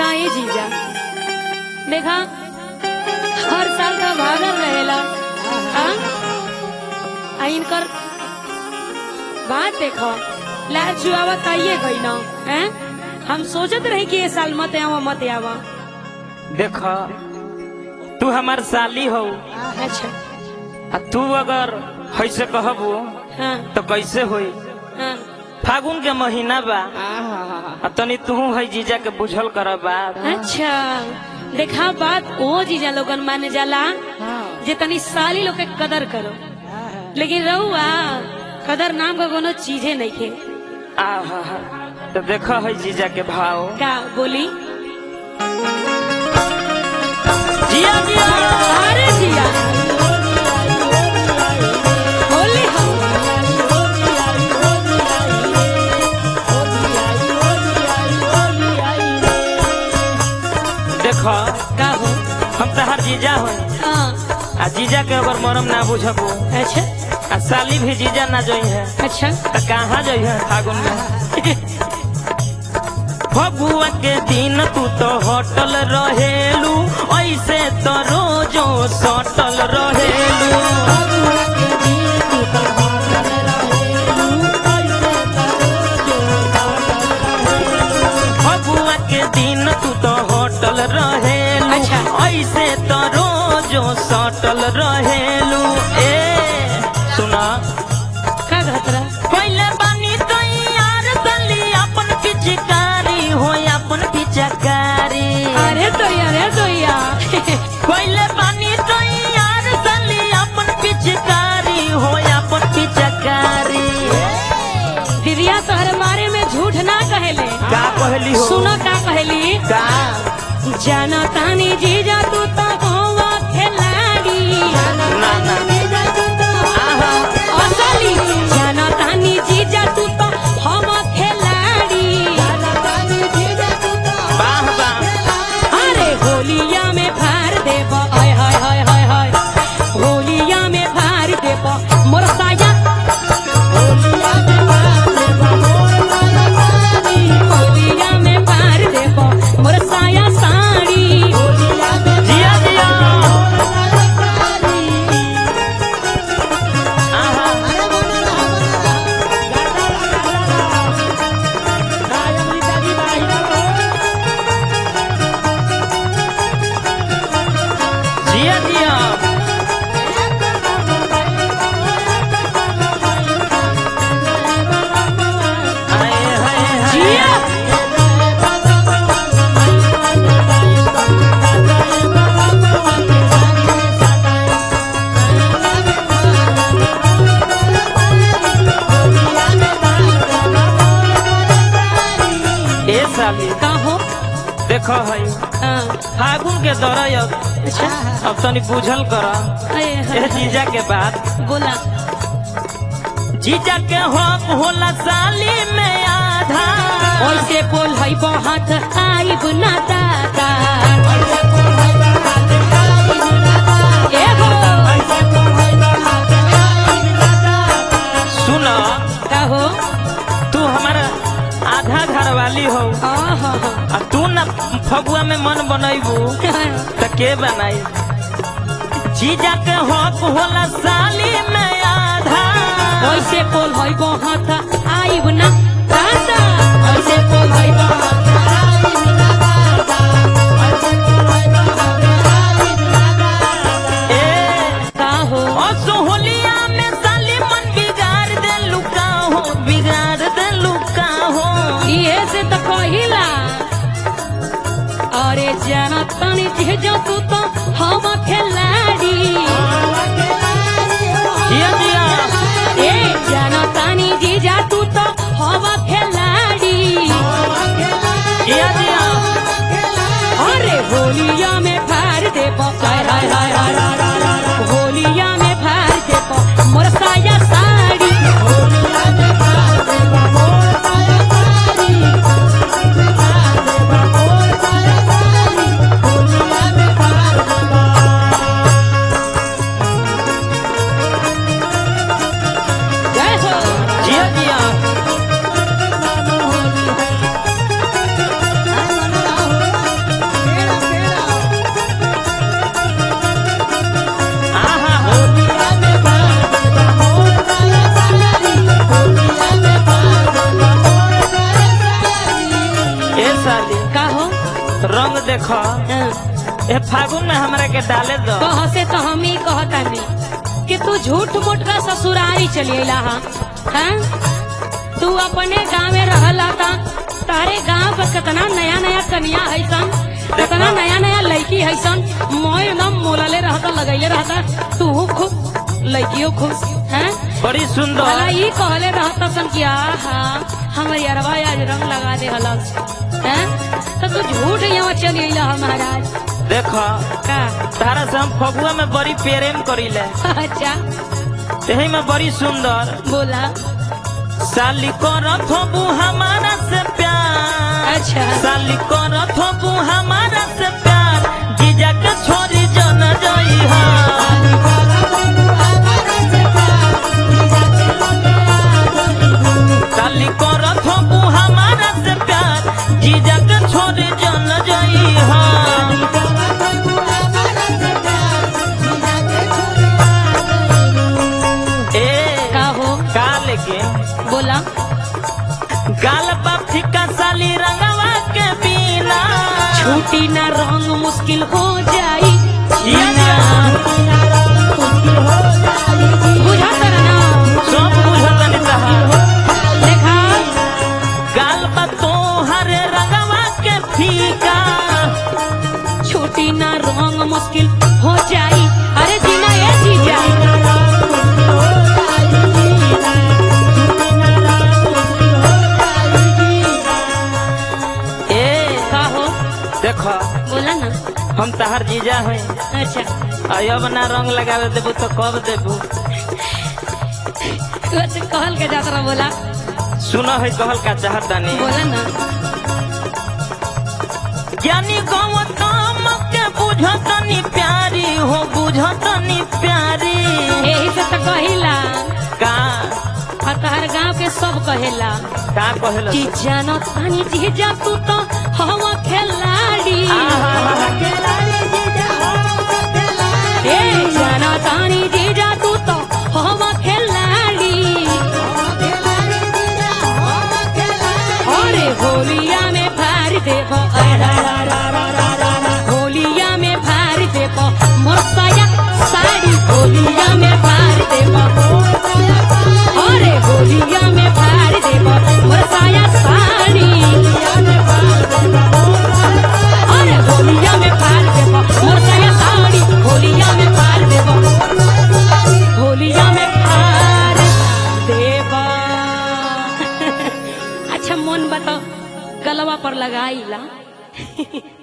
हाँ ये जीजा देखा हर साल का भागल रहेला हाँ आ इनकर बात देखो लाल चुआवा ताइये गई ना हैं हम सोचत रही कि ये साल मत आवा मत आवा देख तू हमार साली हो अच्छा आ तू अगर ऐसे कहबू हाँ तो कैसे होई हाँ फागुन के महीना बा आ तनी तू है जीजा के बुझल कर बात अच्छा देखा बात ओ जीजा लोगन माने जाला जे तनी साली लोग के कदर करो लेकिन रहुआ कदर नाम का कोनो चीजे नहीं खे आहा तो देख है जीजा के भाव का बोली जिया जिया अरे जिया बोली हम देख का हो हम तहार जीजा हो हाँ आ जीजा के अगर मरम ना बुझबू अच्छा आ साली भी जीजा ना जोई है अच्छा तो कहाँ जोई है फागुन में फगुआ के दिन तू तो होटल रहेलू ऐसे तो रोजो सटल रहेलू फगुआ के दिन तू तो होटल रहेलू अच्छा। ऐसे तो रोजो सटल रहेलू ए सुना का घतरा पहले बानी तो यार दली अपन पिचकारी हो अपन पिचकारी अरे तो अरे तो पहले बानी तो यार दली अपन पिचकारी हो अपन पिचकारी दीदिया तोहरे बारे में झूठ ना कहेले का कहली हो सुनो का कहली का जाना तानी जीजा तू तो होवा खिलाड़ी ना ना आहा असली जाना तानी जीजा तू तो हम खिलाड़ी वाह वाह अरे होलिया में फार देब हाय हाय हाय हाय हाय होलिया में फार देब मोर साया होलिया में फार देब मोर साया साड़ी जिया जिया आहा जिया जिया आए हाय हाय जिया ए साली का हो देखो है हाँ, फागुन के दौरान अच्छा अब तनी बुझल कर हाय ए हाय जीजा के बात बोला जीजा के हक होला साली में आधा ओइसे बोल है बहुत आइब ना दादा ए हो सुन का हो तू हमारा आधा घर वाली हो आहा आ तू न फगुआ में मन बनैबू त के बनाई जीजा के हक होला साली में आधा ओइसे बोल है बहुत आइब ना दादा ओइसे बोल है बहुत ए का हो असोहलिया में साली मन बिगाड़ दे लुका हो बिगाड़ दे लुका हो इहे से तो कहिला अरे जाना तनी जेजो तू तो हम खिलाड़ी जिया जिया ए जाना तानी जीजा तू तो हवा खिलाड़ी जिया जिया अरे होलिया में फार दे हाय हाय हाय हाय हाय। होलिया में फार दे मोर साया साड़ी जय हो जिया जिया देखो ए फागुन में हमरा के डाले दो कह से तो हम ही कहतानी कि तू झूठ मूठ का ससुरारी चली अला हा हैं? तू अपने गाँव में रहला था तारे गांव पर कितना नया नया कन्या है सन कितना नया नया लड़की है सन मोय एकदम मोलले रहता लगैले रहता तू खुश लड़कियों खुश हैं बड़ी भला सुंदर ये कहले रहता सन कि आहा हमारी अरवा आज रंग लगा दे हलस हैं तो तू झूठ यहाँ चली अला हा महाराज देखो का तारा से हम फगुआ में बड़ी प्रेम करीले अच्छा यही में बड़ी सुंदर बोला साली करत हो हमारा से प्यार अच्छा साली करत हो हमारा से प्यार जीजा के छोरी जन जई हा साली करत हो हमारा से प्यार जीजा के छोरी जन जई हा ए का हो का लेके बोला गाल पर फिका साली रंगवा के बिना छूटी ना रंग मुश्किल हो जाई ये ना बुझा कर ना सब बुझतन तहा देखा गाल पर तो हरे रंगवा के फीका छूटी ना रंग मुश्किल हो जाई अरे जीना ये जीजा ए का हो देखो बोला ना हम तहार जीजा हैं अच्छा अब ना रंग लगावे देबू तो कब देबू तू अच्छा कहल के जात रहा बोला सुनो है कहल का चाहतानी बोला ना ज्ञानी गौतम के बुझतनी प्यारी हो बुझतनी प्यारी यही से तो कहिला का और तहर गांव के सब कहेला का कहल कि जानो तानी जीजा तू तो हवा खिलाड़ी ए जानो तानी जीजा तू तो हवा खिलाड़ी अरे होलिया में फार देखो होलिया में फार देखो मोरसाया साड़ी होलिया में फार देखो अरे होलिया में फार देखो मोरसाया साड़ी अरे होलिया में फार देखो मोरसाया साड़ी होलिया में फार देखो होलिया में फार देवा अच्छा मन बताओ गलवा पर लगाईला